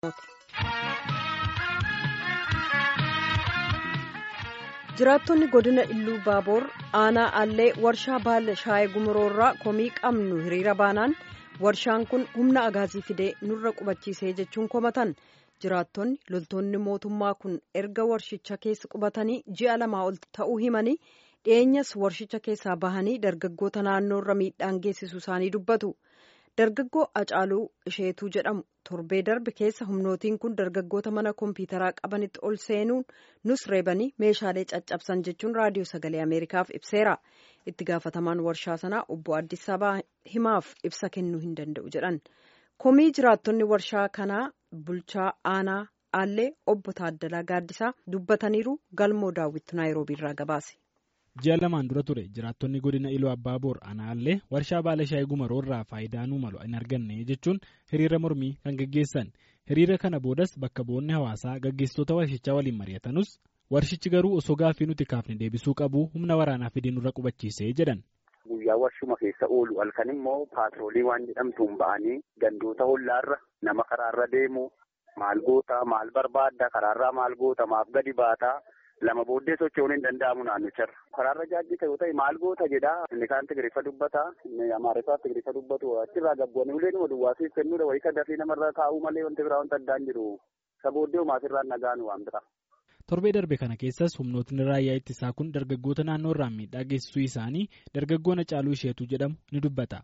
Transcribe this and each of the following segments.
jiraattonni godina illuu baaboor aanaa allee warshaa baala shaayii gumuroorraa komii qabnu hiriira baanaan warshaan kun humna agaazii fidee nurra qubachiisee jechuun komatan jiraattonni loltoonni mootummaa kun erga warshicha keessa qubatanii ji'a lamaa ol ta'uu himanii dhiyeenyas warshicha keessaa bahanii dargaggoota naannoorra miidhaan geessisu isaanii dubbatu. dargaggoo acaaluu isheetuu jedhamu torbee darbe keessa humnootiin kun dargaggoota mana kompiitaraa qabanitti ol seenuun nus reebanii meeshaalee caccabsan jechuun raadiyoo sagalee ameerikaaf ibseera itti gaafatamaan warshaa sanaa obbo addis abaa himaaf ibsa kennuu hin danda'u jedhan komii jiraattonni warshaa kanaa bulchaa aanaa aallee obbo taaddalaa gaaddisaa dubbataniiru galmoo daawwitu naayiroobiirraa gabaase. ji'a lamaan dura ture jiraattonni godina iluu abbaa boor aanaallee warshaa baala shaayii gumaroorraa faayidaa nuu malu hin arganne jechuun hiriira mormii kan gaggeessan hiriira kana boodas bakka bu'oonni hawaasaa gaggeessitoota warshichaa waliin mari'atanus warshichi garuu osoo gaaffii nuti kaafne deebisuu qabu humna waraanaa fidee nurra qubachiisee jedhan. guyyaa warshuma keessa oolu halkan immoo paatroolii waan jedhamtuun ba'anii gandoota hollaarra nama karaarra deemu maal goota maal barbaadda karaarraa maal goota maaf gadi baataa. lama booddee socho'uun hin danda'amu naannicharra. Karaarra jaajjita yoo ta'e maal goota jedhaa inni kaan Tigiriffa dubbata inni Amaariffaa Tigiriffa dubbatu achirraa gabboonni ulee numa duwwaasiif kennuudha wayii kan dafii namarraa kaa'uu malee wanti biraa wanta addaan jiru. Isa booddee umaasirraan nagaan waan bira. Torbee darbe kana keessas humnootni raayyaa ittisaa kun dargaggoota naannoo irraan miidhaa geessisuu isaanii dargaggoon Acaaluu Isheetuu jedhamu ni dubbata.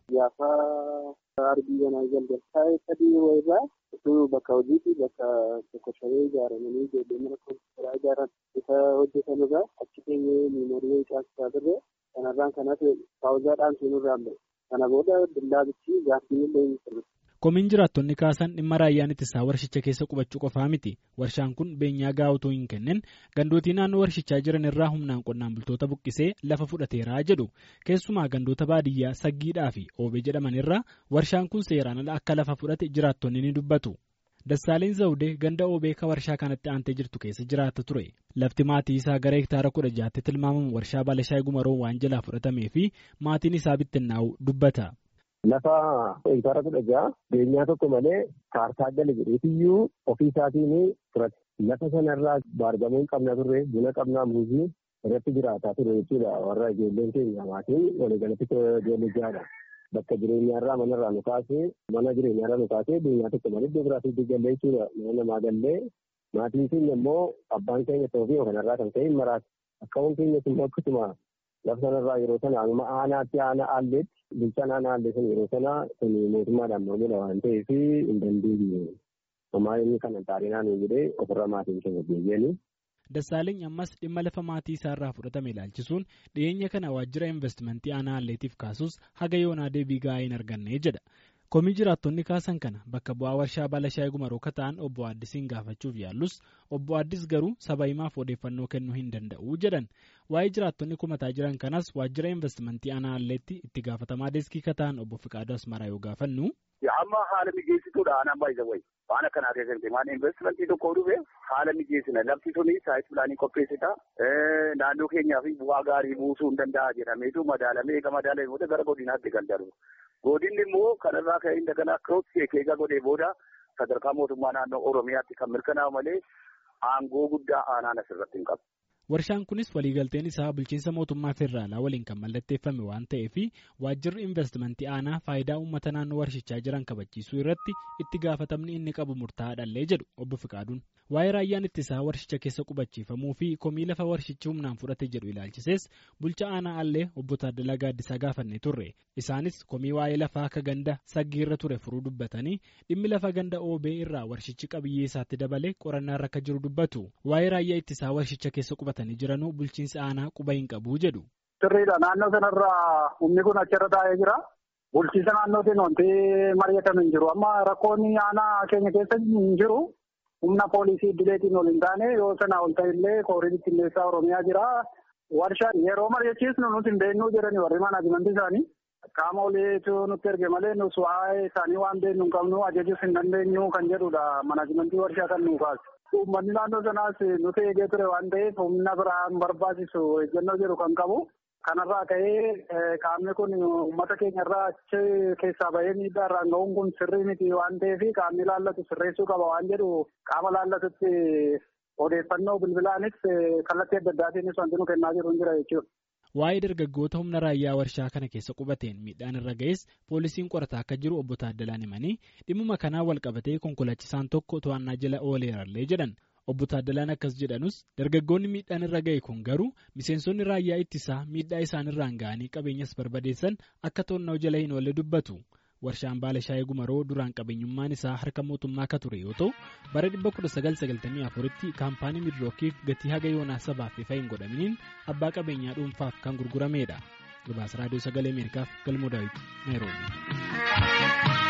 arbii banaa jalqaba taa'ee sadii yeroo irraa osoo bakka hojiitti bakka tokko shabee ijaaramanii ijoollee mana kompiitaraa ijaaran isa hojjetan irraa achi keenyee miimorii caasisaa turre kanarraan kanas paawuzaadhaan sunirraan ba'e kana booda billaabichi gaaffii illee hin sirre. Komiin jiraattonni kaasan dhimma raayyaan ittisaa warshicha keessa qubachuu qofaa miti. Warshaan kun beenyaa gahaa otoo hin kennin gandootii naannoo warshichaa jiran irraa humnaan qonnaan bultoota buqqisee lafa fudhateeraa jedhu. Keessumaa gandoota baadiyyaa saggiidhaa fi oobee jedhaman irraa warshaan kun seeraan ala akka lafa fudhate jiraattonni ni dubbatu. Dassaaleen Zawudee ganda oobee ka warshaa kanatti aantee jirtu keessa jiraata ture. Lafti maatii isaa gara hektaara kudha jaatti tilmaamamu warshaa Baalashaayii Gumaroo waan jalaa fudhatamee fi maatiin isaa bittinnaa'u dubbata. Lafa hektaara kudha ja'a beenyaa tokko malee kaartaa gala jedheetiyyuu ofii isaatiin fudhate. Lafa sanarraa baargamoo qabna turre buna qabnaa muuzii irratti jiraataa ture jechuudha. Warra ijoolleen keenya maatiin waliigalatti ijoollee jaadha. Bakka jireenyaarraa manarraa nu kaasee mana jireenyaarraa nu kaasee beenyaa tokko malee iddoo biraatti galle jechuudha. Mana namaa gallee maatiin keenya immoo abbaan keenya ta'uu fi kanarraa kan ka'e maraati. Akkawwan keenyas immoo akkasuma lafa sanarraa yeroo sana amma aanaatti aanaa aalleetti bulchaan aanaa aallee sun yeroo sana kun mootummaadhaan mormudha waan ta'eef hin dandeenye. Homaa inni kana xaarinaan jedhee ofirra maatiin keenya deebi'anii. Dassaaleny ammas dhimma lafa maatii isaarraa fudhatame ilaalchisuun dhiyeenya kana waajjira investimentii aanaa aalleetiif kaasus haga yoonaa deebii gahaa hin arganne jedha. Komii jiraattonni kaasan kana bakka bu'aa warshaa Baalashaayii Gumaroo kan ta'an obbo Addisiin gaafachuuf yaallus obbo Addis garuu saba himaaf odeeffannoo kennuu hin danda'u jedhan. Waa'ee jiraattonni kumataa jiran kanas waajjira investimentii aanaa aalleetti itti gaafatamaa deeskii kan ta'an obbo Fiqaaduu Asmaraa yoo gaafannu. Amma haala mijeessituudha aanaan baay'isa wayi. Waan akkanaa keessatti waan investimentii tokko dhufe haala mijeessina lafti suni saayit pilaanii qopheessita. Naannoo keenyaa fi bu'aa gaarii buusuu hin danda'a jedhameetu madaalamee eega madaalamee booda gara godinaatti kan darbu. Godinni immoo kanarraa ka'ee daganaa kiroos eegaa godhee booda sadarkaa mootummaa naannoo Oromiyaatti kan mirkanaa'u malee aangoo guddaa aanaan asirratti hin qabu. Warshaan kunis waliigalteen isaa bulchiinsa mootummaa federaalaa waliin kan mallatteeffame waan ta'eef waajjirri investimentii aanaa faayidaa uummata naannoo warshichaa jiran kabachiisuu irratti itti gaafatamni inni qabu murtaa'aadhallee jedhu obbo Fiqaaduun. Waa'ee raayyaan ittisaa warshicha keessa qubachiifamuu fi komii lafa warshichi humnaan fudhate jedhu ilaalchisees bulcha aanaa allee obbo Taaddalaa Gaaddisaa gaafannee turre. Isaanis komii waa'ee lafaa akka ganda saggiirra ture furuu dubbatanii dhimmi lafa ganda oobee irraa warshichi qabiyyee isaatti dabalee qorannaa irra akka jiru dubbatu. Waa'ee raayyaa ittisaa warshicha keessa qubatanii jiranuu bulchiinsi aanaa quba hin qabu jedhu. Sirriidha naannoo sanarraa humni kun achirra taa'ee jira. Bulchiinsa naannootiin wanti mari'atame hin jiru. Amma rakkoonni aanaa keenya keessa hin jiru. Humna poolisii idileetiin ol hin taane yoo sanaa ol ta'ellee kooriin bittinneessaa Oromiyaa jira. Warshaa yeroo mari'achiisnu nuti hin beeknuu jedhani warri manaajimantii isaanii. Qaama oliitu nutti erge malee nus waa'ee isaanii waan beeknu hin qabnu ajajuus hin dandeenyu kan jedhudha manaajimantii warshaa kan nuu kaasu. Uummanni naannoo sanaas nuti eegee ture waan ta'eef humna biraan barbaachisu eeggannoo jedhu kan qabu. Kanarraa ka'ee qaamni kun uummata keenya irraa achi keessaa bahee miidhaa irraan ga'uun kun sirrii miti waan ta'eef qaamni laallatu sirreessuu qaba waan jedhu qaama laallatutti odeeffannoo bilbilaanis kallattii adda addaatiinis wanti nu kennaa jiru hin jira jechuudha. Waa'ee dargaggoota humna raayyaa warshaa kana keessa qubateen miidhaan irra ga'es poolisiin qorataa akka jiru obbo Taaddalaan himanii dhimma kanaan wal qabatee konkolaachisaan tokko to'annaa jala ooleerallee jedhan. Obbo Taaddalaan akkas jedhanus dargaggoonni miidhaan irra ga'e kun garuu miseensonni raayyaa ittisaa miidhaa isaanirraan ga'anii qabeenyas barbadeessan akka to'annoo jala hin oolle dubbatu. Warshaan baala shaayii gumaroo duraan qabeenyummaan isaa harka mootummaa akka ture yoo ta'u bara 1994tti kaampaanii midrookiif gatii haga yoonaa sabaaf ifa hin godhaminiin abbaa qabeenyaa dhuunfaaf kan gurguramedha. Gabaasa raadiyoo sagalee Ameerikaaf galmoo daawwiti Naayiroobi.